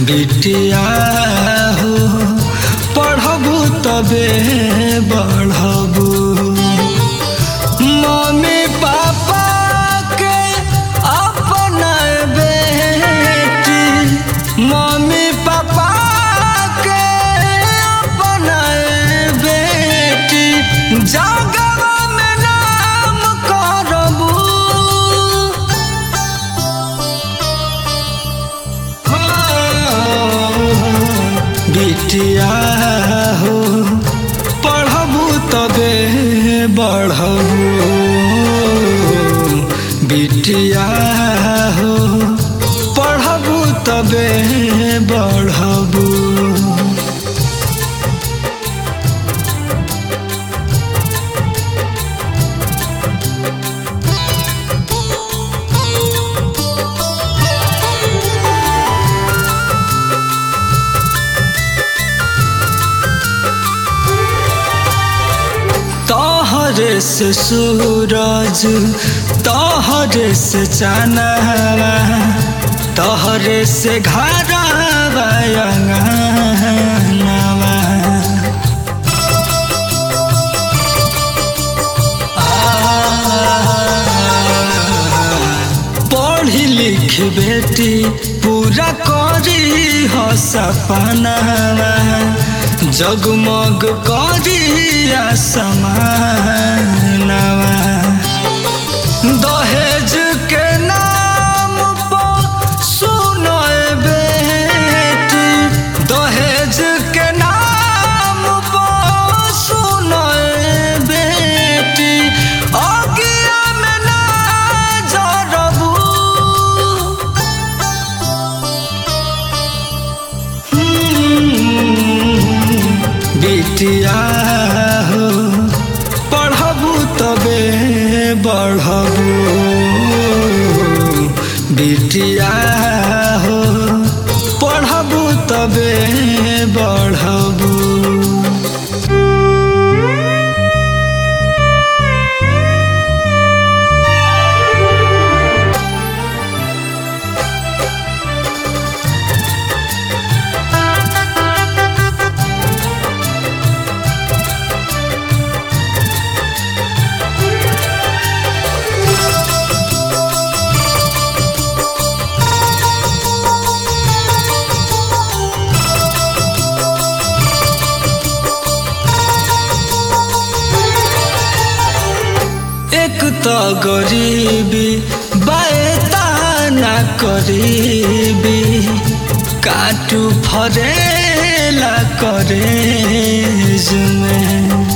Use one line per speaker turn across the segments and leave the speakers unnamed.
बिटिया हो पढ़बू तबे बढ़बू मम्मी पापा के अपना बेटी मम्मी पापा के अपना बेटी जगवा में नाम करबू बिटिया हो पढ़बू तबे बढ़बू बिटिया हो पढ़बू तबे बढ़बू तोहरे से सूरज तोहरे से चानवा तोहरे से घरवा अंगनवा पढ़ी लिख बेटी पूरा करी हो सपनावा जगमग करी समानवा दहेज के नाम पर सुनो बेटी दहेज के नाम पर सुनो बेटी अगिया में ना जरबू बिटिया हो पढ़बू तबे बढ़बू बिटिया हो पढ़बू तबे बढ़बू एक तो गरीबी बाएता ना करीबी काटू फरेला करे में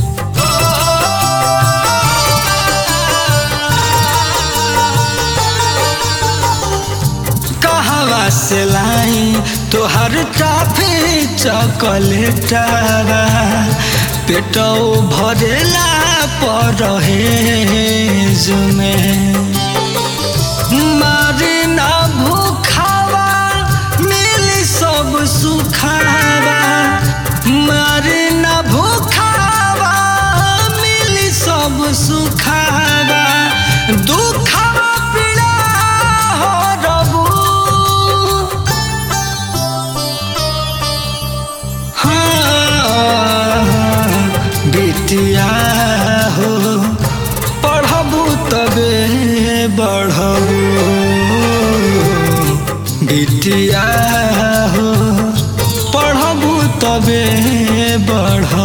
कहवा से लाई तोहर टाफी चॉकलेटवा पेटो भरेला पर में मारी ना भूखावा मिली सब सुखावा मारी ना भूखावा मिली सब सुखावा दुखावा पीड़ा हो रबू हाँ, बिटिया हो पढ़बू तबे बढ़बू बिटिया हो पढ़बू तबे बढ़बू